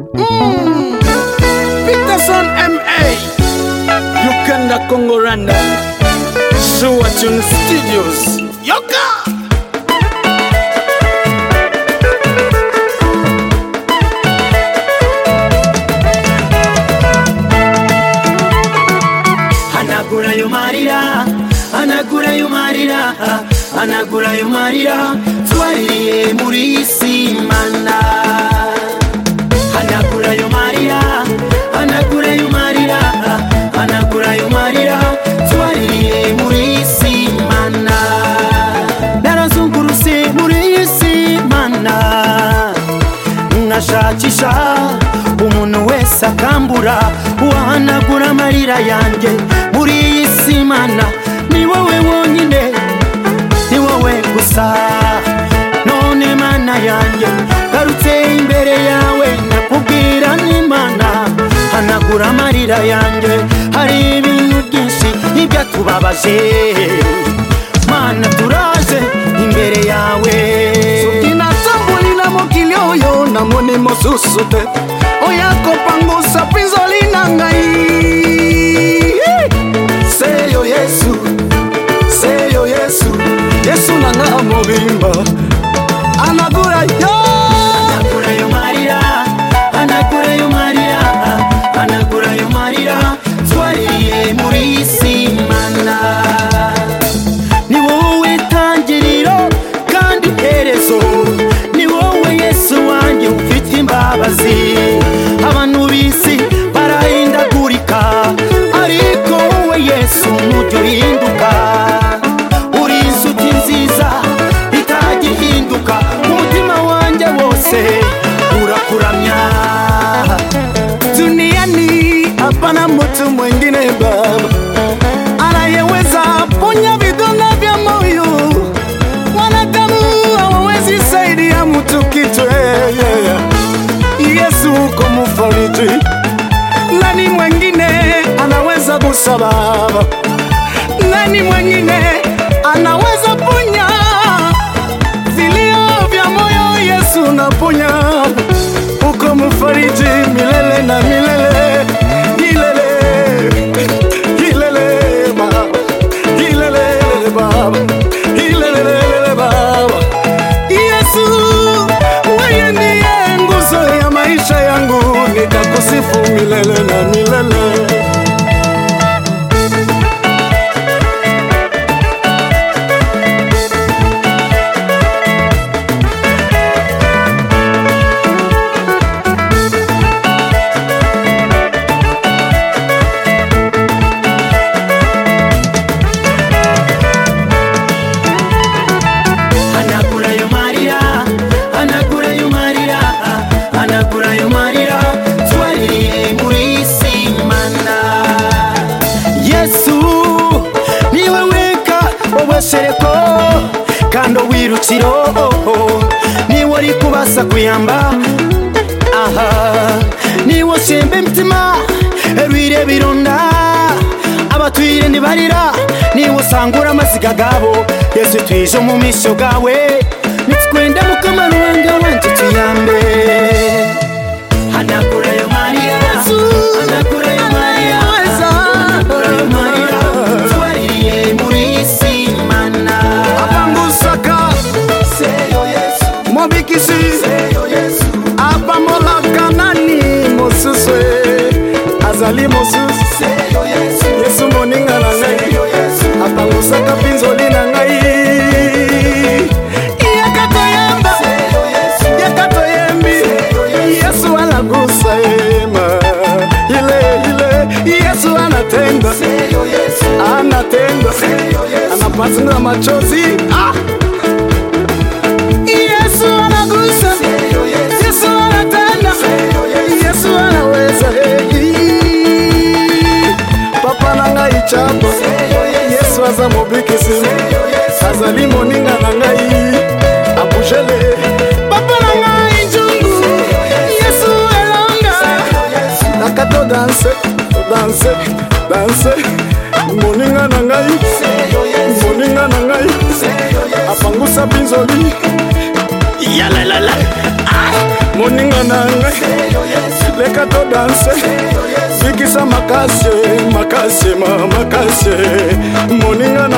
Mm. Peterson MA Uganda Congo Rwanda Sua Tune Studios Yoka anagura yo marira anagura yo marira anagura yo marira twariye muri simana anagura yo marira anagura yo marira anagura yo marira twariye muri simana narazungurutse muri simana nashakisha umuntu wese akambura uwahanagura amarira yanjye muri iyi si mana ni wowe wonyine ni wowe gusa none mana yanjye garutse imbere yawe nakubwira n'imana hanagura amarira yanjye hari ibintu byinshi n'ibyatubabaje mana turaje imbere yawe inatambulina mokili oyo namoni mosusu te oya kopangusa mpinzoli na ngai seyo yesu seyo yesu yesu nanga mobimba anagura yo anagurayo marira anagurayo marira anagurayo marira twariye muri simana ni wowe tangiriro kandi iherezo ni wowe yesu wanjye ufite imbabazi abantu b'isi barahindagurika ariko wowe yesu ntujya uhinduka uri insuti nziza itajya ihinduka umutima wanjye wose urakuramya duniani hapana mtu mwingine baba anayeweza ponya vidonda vya moyo wanadamu hawawezi saidia mtu kitu hey, yeah, yeah. yesu uko mufariji nani mwingine anaweza kusababa nani mwingine anaweza ponya vilio vya moyo yesu naponya uko mfariji milele na milele milele milele baba milele baba milele baba yesu wewe ndiye nguzo ya maisha yangu nitakusifu milele na milele anagurayo marira anagurayo marira anagurayo marira twariye muri simana yesu ni wowe ka ubashereko kandi wirukiro ni wowe uri kubasa kuyamba aha ni wowe shemba imitima erwire bironda abatwire ntibarira niba usangura amaziga gabo yesu twije mu mishyo gawe nitwende mukamarubanga wanjye tuyambe hanagurayo mariya hanagurayo mariya hanagurayo mariya twaririye muri simana abangusaka seyo yesu mobikisi seyo yesu abamolaka nani mosusu e? azali mosusu seyo yesu yesu moninga na ngai seyo yesu apangusaka mpinzoli na ngai yaka toyamba seyo yesu yaka toyembi yesu alagusa ema ile ile yesu anatenda seyo yesu anatenda seyo yesu anapasinga machozi Ah! yesu anagusa seyo yesu yesu anatenda yesu anaweza Hey! papa na ngai chapa yesu aza mobikisi azali moninga na ngai abujele papa na ngai nzungu yesu elanga naka to danse to danse danse moninga na ngai moninga na ngai apangusa binzoli yalalala moninga na ngai leka to danse bikisa makase makase ma makase moninga